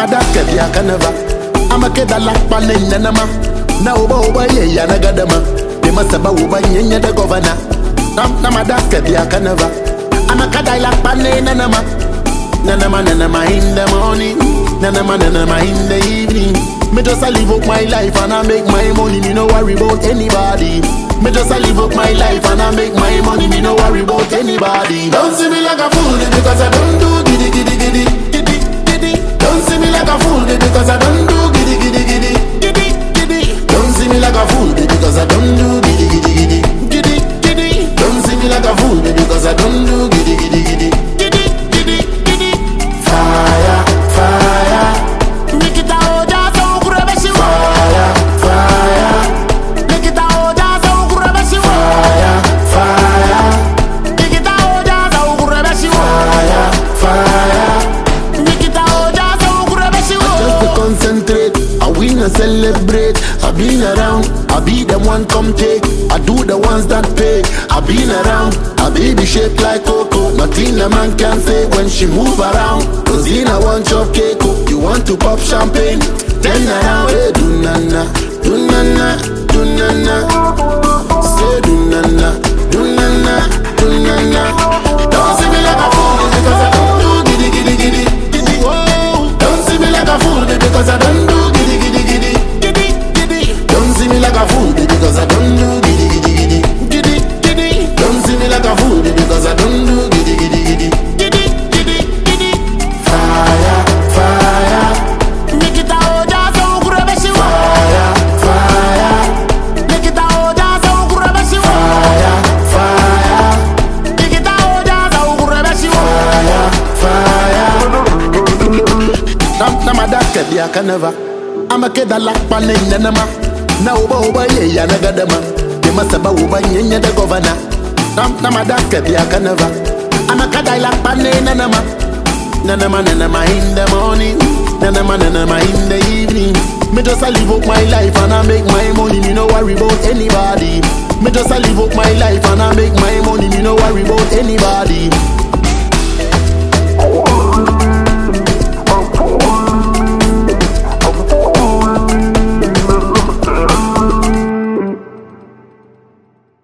madaka bi akanava amakeda lakpa ne nanama na uba uba ye ya na gadama de masaba uba nyenye de governor nam na madaka bi akanava amakada lakpa ne nanama nanama nanama in the morning nanama nanama in the evening me just a live up my life and I make my money me no worry about anybody me just a live up my life and I make my money me no worry about anybody don't see me like a fool because I don't do giddy giddy giddy giddy giddy don't see me like a fool because I don't do giddy giddy giddy giddy giddy don't see me like a fool because I don't do giddy giddy giddy giddy giddy don't see me like a fool because I don't do giddy giddy giddy giddy giddy giddy fire fire Nikita oja so kurebeshi wa fire fire Nikita oja so kurebeshi wa fire fire Nikita oja so kurebeshi wa fire fire Nikita oja so kurebeshi just to wa concentrate. I win and celebrate. I been around. I be the one come take. I do the ones that pay. I been around. I baby shaped like cocoa. Nothing a man can say when she move around. Cause in a one chop cake. oh, You want to pop champagne? Then around. Hey, do nana, do nana, do nana. Say do nana, do nana, do nana. Don't see me like a fool because I don't do giddy giddy giddy giddy. Whoa. Don't see me like a fool because I don't do giddy giddy giddy giddy giddy. Don't see me like a fool because I don't do giddy giddy giddy giddy giddy. Don't see me like a fool because I don't do giddy giddy giddy giddy giddy giddy. Fire, fire, Nikita oja so kurebeshi wa fire, fire, Nikita oja so kurebeshi wa fire, fire, Nikita oja so kurebeshi wa fire, fire. Nam na madaka di akanava. Amakeda lakpa ne nanama. Na uba uba ye ya na gadama. De masaba uba nyenye de governor. Nam na madaka di akanava. Amakada lakpa ne nanama. Nanama nanama in the morning. Nanama nanama in the evening. Me just a live up my life and I make my money. Me no worry about anybody. Me just a live up my life and I make my money. Me no worry about anybody.